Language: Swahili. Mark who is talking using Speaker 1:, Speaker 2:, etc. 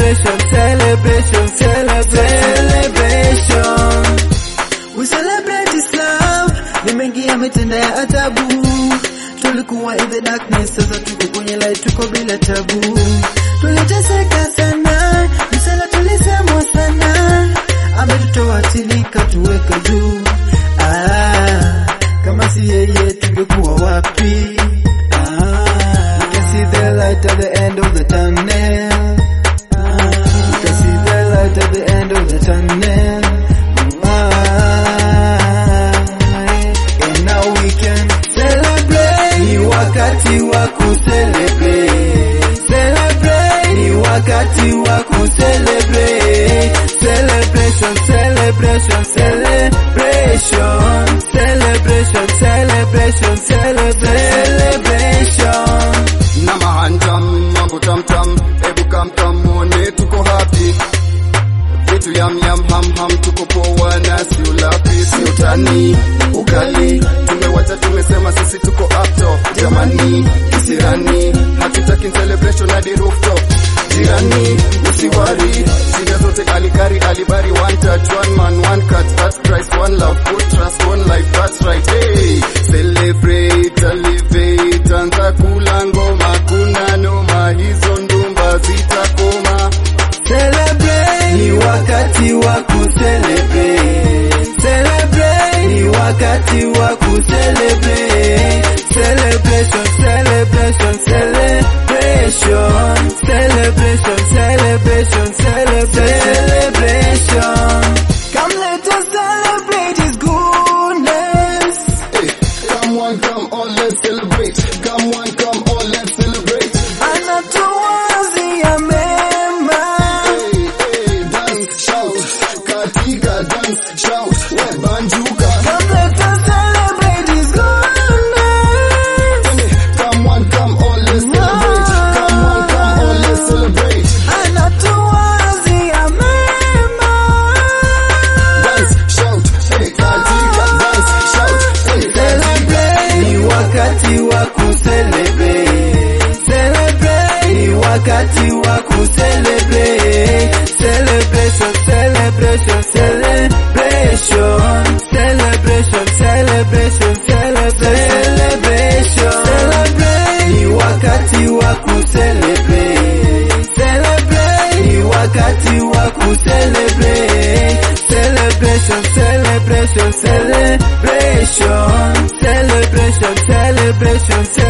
Speaker 1: celebration, celebration, celebration. We celebrate Islam. Ni mengi yametenda ya ajabu. Tulikuwa in the darkness, sasa tuko kwenye light, tuko bila tabu. Tuliteseka sana, msala tulisemwa sana. Ametutoa chini katuweka juu. Ah, kama si yeye tungekuwa wapi? Ah, we can see the light at the end of the tunnel. Ah, we can see the light at the end of the tunnel. Ah, and now we can celebrate. Ni wakati wa kucelebrate. Celebrate. Ni wakati wa kucelebrate. Celebration, celebration, celebration. Celebration, celebration, celebration.
Speaker 2: na mahanjam mambo tamtam ebu kamkam mwone tuko happy vitu yam yam ham ham tuko poa na si ulapi si utani ukali tumewacha tumesema sisi tuko upto jamani kisirani hatutaki celebration hadi rooftop jirani usiwari shida zote alikari alibari one touch one man one cut that's Christ one love put trust one life that's right hey celebrate elevate anza kula ngoma kuna noma hizo ndumba zitakoma
Speaker 1: Celebrate ni wakati wa kucelebrate. Celebrate ni wakati wa kucelebrate. Celebration, celebration, celebration. Celebration, celebration, celebration. Come let us celebrate His goodness.
Speaker 2: hey, come one come on let's celebrate come one come on let's celebrate
Speaker 1: Anatuwazia mema.
Speaker 2: hey, hey, dance shout katika dance shout we banjuka
Speaker 1: Come let us celebrate His goodness.
Speaker 2: Come on, come on, let's celebrate. Come on, come on, let's celebrate.
Speaker 1: Anatuwazia mema.
Speaker 2: Dance, shout, hey, katika, dance, shout, hey,
Speaker 1: Celebrate ni wakati wa kucelebrate. Celebrate ni wakati wa kucelebrate. Celebration, celebration, celebration. Celebration, celebration, celebration. Celebrate ni wakati wa kucelebrate. Celebrate ni wakati wa kucelebrate. Celebration, celebration, celebration. Celebration, celebration, celebration.